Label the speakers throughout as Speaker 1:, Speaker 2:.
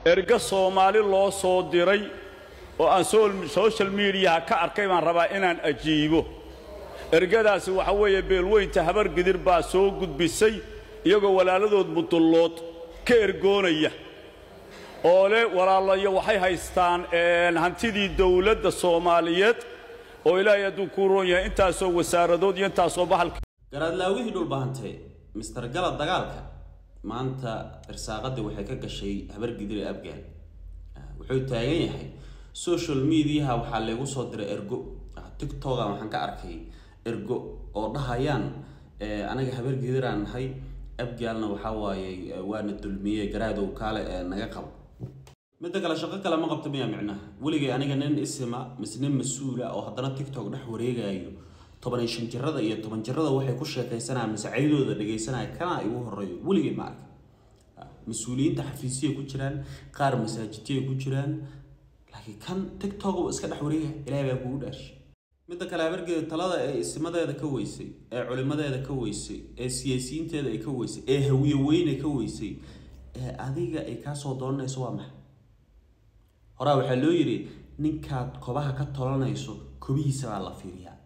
Speaker 1: erga soomaali loo soo diray oo aan social mediaha ka arkay baan rabaa inaan ajiibo ergadaasi waxa weeye beelweynta habar gidir baa soo gudbisay iyagoo walaaladood mudullood ka ergoonaya oo le walaalayo waxay haystaan hantidii dawladda soomaaliyeed oo ilaahay hadduu kuu roon yahay intaasoo wasaaradood iyo intaasoo bahalka
Speaker 2: garaadlaawihii dhulbahante mister galad dagaalka maanta irsaaqadii waxay ka gashay habargidir ee abgaal wuxuu taagan yahay social mediaha waxaa laygu soo diray ergo tictoga waxaan ka arkay ergo oo dhahayaan anaga habargidiraan nahay abgaalna waxaa waaye waana dulmiyey garaadow kaale ee naga qabo midda kale shaqo kale ma qabta miyaa micnaha weligay aniga nin isima mise nin mas-uula oo haddana tictok dhex wareegayo toban shan jirada iyo toban jirada waxay ku sheekaysanayaan mise caydooda dhegaysanaya kana igu horeeyo weligay ma arka mas-uuliyiinta xafiisiyay ku jiraan qaar masaajidiyay ku jiraan laakiin kan tictok uu iska dhex wareegaya ilaahay baa kugu dhaarshay midda kale habargeeda talada ee isimadeeda ka weysay ee culimadeeda ka weysay ee siyaasiyiinteeda ay ka weysay ee hawiye weyne ka weysay ee adiga ay kaasoo doonanayso waa maxay horaa waxaa loo yidhi ninkaad kobaha ka tolanayso kobihiisa baa la fiiriyaa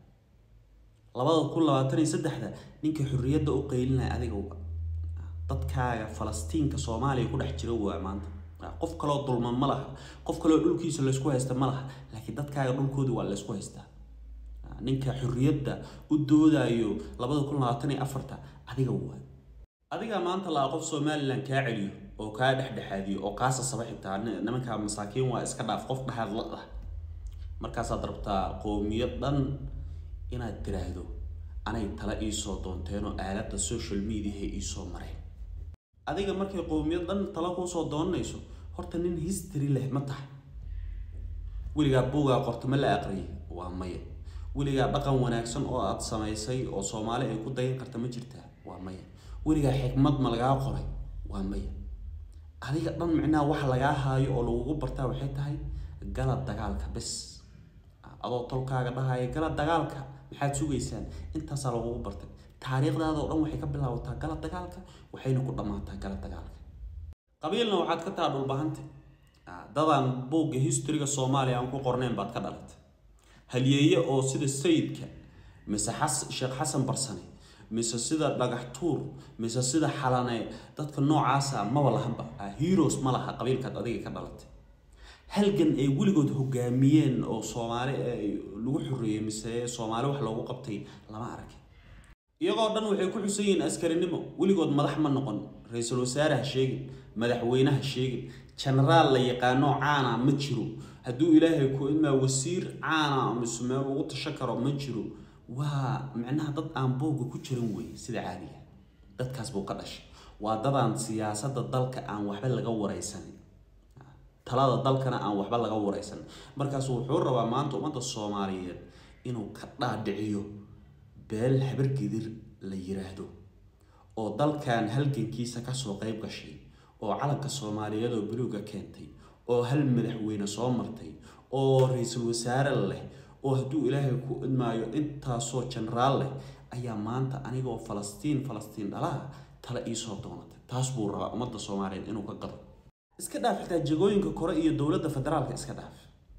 Speaker 2: labada kun labaatan iyo saddexda ninka xorriyadda u qaylinaya adiga dadkaaga falastiinka soomaaliya ku dhex jira waa maanta qof kaloo dulman ma laha qof kaloo dhulkiisa laysku haysta ma laha laakiin dadkaaga dhulkoodii waa laysku haystaa ninka xorriyadda u doodayo labada kun labaatan iyo afarta adiga waa adigaa maanta laa qof somalilan kaa celiyo oo kaa dhexdhexaadiyo oo kaa sasaba xitaa nimankaa masaakiin waa iska dhaaf qof dhahaad la ah markaasaad rabtaa qoomiyad dhan inaad tiraahdo anay tala iisoo doonteenoo aaladda social mediaha iisoo mareen adiga markay qoomiyad dhan tala kuusoo doonanayso horta nin history leh ma tahay weligaa buugaa qorto ma la aqriyay waa maya weligaa dhaqan wanaagsan oo aad samaysay oo soomaali ay ku dayan karta ma jirtaa waa maya weligaa xikmad ma lagaa qoray waa maya adiga dhan micnaha waxa lagaa haayo oo lagugu bartaa waxay tahay gala dagaalka bes adoo tolkaaga dhahaya gala dagaalka maxaad sugaysaan intaasaa lagugu bartay taariikhdaada oo dhan waxay ka bilaabataa gala dagaalka waxayna ku dhammaataa gala dagaalka qabiilna waxaad ka taha dhulbahanta dadaan buugga historyga soomaaliya aan ku qornayn baad ka dhalatay halyeeye oo sida sayidka mise xas sheekh xasan barsane mise sida dhagax tuur mise sida xalane dadka noocaasa maba lahanba heroes ma laha qabiilkaad adiga ka dhalatay halgan ay weligood hogaamiyeen oo soomaali lagu xoreeyey mise soomaali wax loogu qabtay lama arag iyagoo dhan waxay ku xusan yihiin askarinimo weligood madax ma noqon ra-iisul wasaare ha sheegin madaxweyne ha sheegin jenaraal la yaqaano caana ma jiro hadduu ilaahay ku idmaa wasiir caana mise meel ugu tashan karo ma jiro waa micnaha dad aan boogga ku jiran wey sida caadiga dadkaas buu ka dhashay waa dadaan siyaasadda dalka aan waxba laga wareysanin talada dalkana aan waxba laga wareysanin markaasu wuxuu rabaa maanta ummadda soomaaliyeed inuu ka dhaadhiciyo beel habargidir la yiraahdo oo dalkan halgankiisa kasoo qeyb gashay oo calanka soomaaliyeed oo buluuga keentay oo hal madaxweyne soo martay oo ra-iisul wasaare leh oo hadduu ilaahay ku idmaayo intaasoo jenaraal leh ayaa maanta anigoo falastiin falastiin dhalaha tala iisoo doonatay taas buu rabaa ummadda soomaaliyeed inuu ka gado iska dhaaf xitaa jagooyinka kore iyo dowladda federaalka iska dhaaf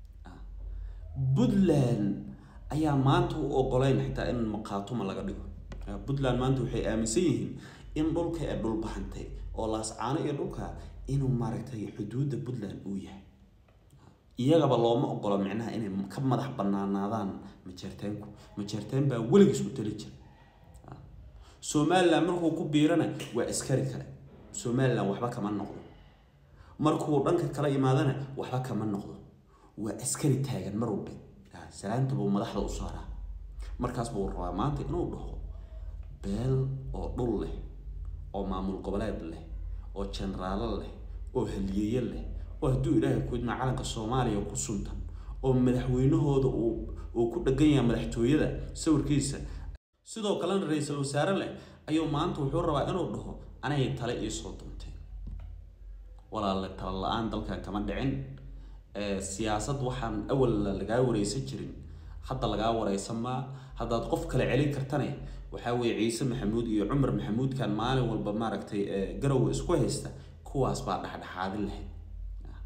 Speaker 2: puntland ayaa maanta u ogoleyn xitaa in maqaatuma laga dhigo puntland maanta waxay aaminsan yihiin in dhulka ee dhulbahantay oo laascaano iyo dhulka inuu maaragtay xuduudda puntland uu yahay iyagaba looma ogolo micnaha inay ka madax banaanaadaan majeerteenku majeerteen baa weligiis u tali jira somalilan markuu ku biirana waa askari kale somalilan waxba kama noqdo markuu dhanka kala imaadana waxba kama noqdo waa askari taagan mar walba salaanta buu madaxda u saaraa markaas buu rabaa maanta inuu dhaho beel oo dhul leh oo maamul goboleed leh oo jenaraalo leh oo haliyeeye leh oo hadduu ilaahay ku idmaa calanka soomaaliya ku suntan oo madaxweynahooda uu uu ku dhegan yahay madaxtooyada sawirkiisa sidoo kalena ra-iisul wasaare leh ayuu maanta wuxuu rabaa inuu dhaho anay tale iisoo duntay walaalle tala la-aan dalkan kama dhicin siyaasad waxaan awal lagaa wareysan jirin hadda lagaa wareysan maa haddaad qof kale celin kartane waxaa weeye ciise maxamuud iyo cumar maxamuudkan maalin walba maaragtay garowa isku haysta kuwaas baa dhexdhexaadin lahayd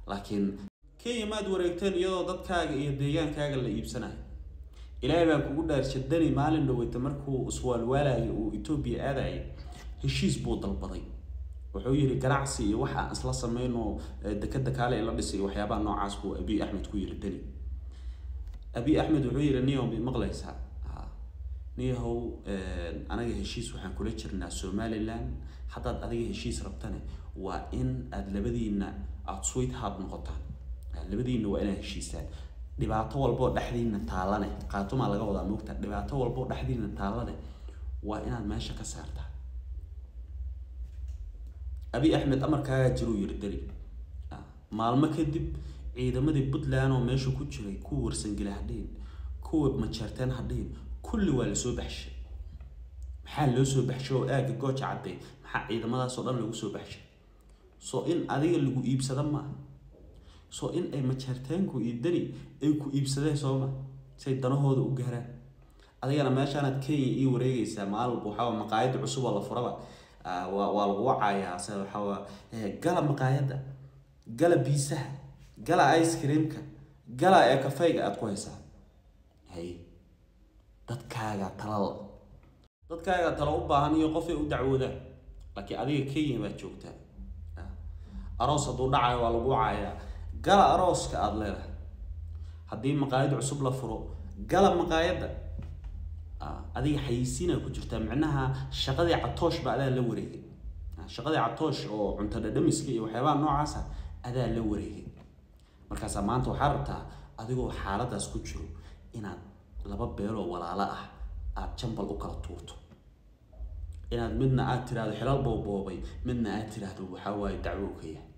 Speaker 2: laakiin kenya maad wareegteen iyadoo dadkaaga iyo deegaankaaga la iibsanayo ilaahay baan kugu dhaarsha dani maalin dhaweyta markuu iswaalwaalayo uu etoobiya aadayay heshiis buu dalbaday wuxuu yidhi ganacsi iyo waxa aan isla sameyno dekeda kaale la dhisay waxyaabaha noocaas buu abiy axmed ku yidhi dani abiy axmed wuxuu yidhi niyow mid maqlaysaa niyahow anaga heshiis waxaan kula jirnaa somaliland haddaad adiga heshiis rabtane waa in aada labadiina aada sweet hard noqotaan labadiina waa inaad heshiisaan dhibaato walboo dhexdiina taalane qaatumaa laga wadaa moogta dhibaato walboo dhexdiina taalane waa inaad meesha ka saartaa abiy axmed amarkaagaa jiruu yiri dali maalmo kadib ciidamadii puntland oo meesha ku jiray kuwa warsangeli hadhiin kuwa majeerteen hadhiin kulli waa lasoo baxshay maxaa loo soo baxshay oo aagga gooja cadday maxaa ciidamadaasoo dhan lagu soo baxshay soo in adiga lagu iibsada maaha soo in ay majeerteenku iyo dani ay ku iibsadeen sooma say danahooda u gaaraan adigana meeshaanaad kenya ii wareegaysaa maalwalba waxaa maqaayada cusub oo la furaba waa waa lagu wacayaa se waxaa gala maqaayadda gala biisaha gala ice creamka gala ee kafeyga aada ku haysaa hay dadkaaga talal dadkaaga talo u baahan iyo qofay u dacwoodaan laakiin adiga kenya baad joogtaa aroos hadduu dhacayo waa lagu wacayaa gala arooska aada leedahay haddii maqaayad cusub la furo gala maqaayadda adiga xayisiinaa ku jirtaa micnaha shaqadii catoosh ba adaa la wareegay shaqadii catoosh oo cunto dhadhamiska iyo waxyaabaha noocaasa adaa la wareegay markaasaa maanta waxaa rabtaa adigoo xaaladaas ku jiro inaad laba beeloo walaalo ah aada jambal u kala tuurto inaad midna aad tiraahdo xilal bowboobay midna aad tiraahdo waxaa waaye dacwo ka yahay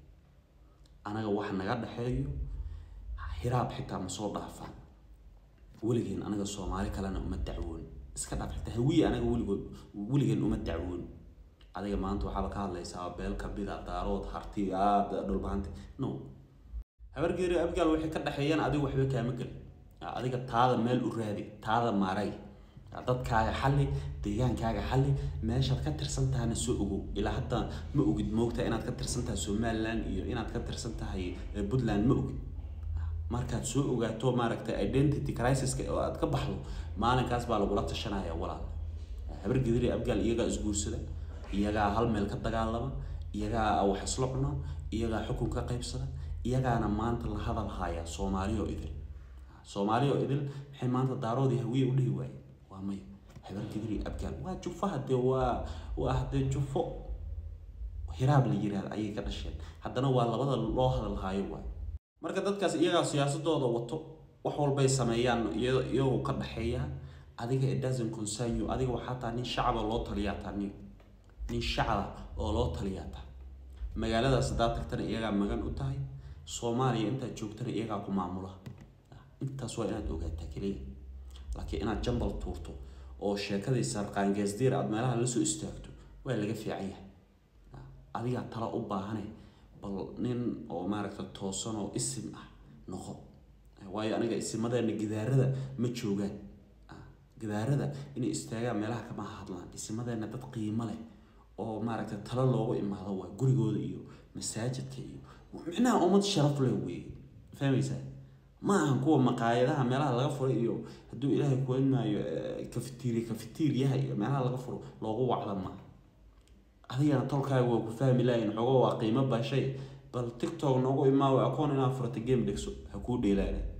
Speaker 2: anaga wax naga dhexeeyo hiraab xitaa ma soo dhaafaan weligeen anaga soomaali kalena uma dacwoon iska dhaaf xitaa hawiye anaga weligood weligeen uma dacwoon adiga maanta waxaaba ka hadlaysaa beel kamida daarood harti aad dhulbaanta no habargeeri abgaal waxay ka dhexeeyaan adiga waxba kaama gelin adiga taada meel u raadi taada maaray dadkaaga xalli deegaankaaga xalli meeshaad ka tirsan tahayna soo ogow ilaa hadda ma ogid moogta inaad ka tirsan tahay somaliland iyo inaad ka tirsan tahay puntland ma ogid markaad soo ogaato maaragtay identity crisiska oo aad ka baxdo maalinkaas baa lagula tashanaya walaal habar gidiri abgaal iyagaa isguursada iyagaa hal meel ka dagaalama iyagaa wax isla cuna iyagaa xukun ka qaybsada iyagaana maanta la hadal haya soomaali oo idil soomaali oo idil maxay maanta daaroodii hawiye u dhihi waaye waa maya habar gidiri abgaal waa jufo hadee waa waa hadee jufo hiraab la yiraahda ayay ka dhasheen haddana waa labada loo hadal haayo waay marka dadkaas iyagaa siyaasadooda wato wax walbay sameeyaan iyagoo ka dhexeeya adiga it doesn't concern you adiga waxaa taa nin shacaba loo taliyaa taa nin nin shacaba oo loo taliyaa taa magaaladaas haddaad tagtana iyagaa magan u tahay soomaaliya intaad joogtana iyagaa ku maamula intaas waa inaad ogaataa keliya laakiin inaad jambal tuurto oo sheekadii sarqaangeesdiir aad meelaha lasoo istaagto waa laga fiican yahay adigaa tala u baahane bal nin oo maaragta toosan oo isim ah noqo waayo aniga isimadeena gidaarada ma joogaan gidaarada inay istaagaan meelaha kama hadlaan isimadeena dad qiimo leh oo maaragta talo loogu imaado waa gurigooda iyo masaajidka iyo micnaha ummad sharaf leh weeye fahmaysaa ma ahan kuwa maqaayadaha meelaha laga furo iyo hadduu ilaahay kuwan maayo kafitiiri kafitiiriyaha iyo meelaha laga furo loogu wacda maaha adigana tolkaaga waa ku fahmi lahayn xoogo waa qiimo bashay bal tiktok noogu imaawo akoon inaad furata game dhegso ha kuu dheelaana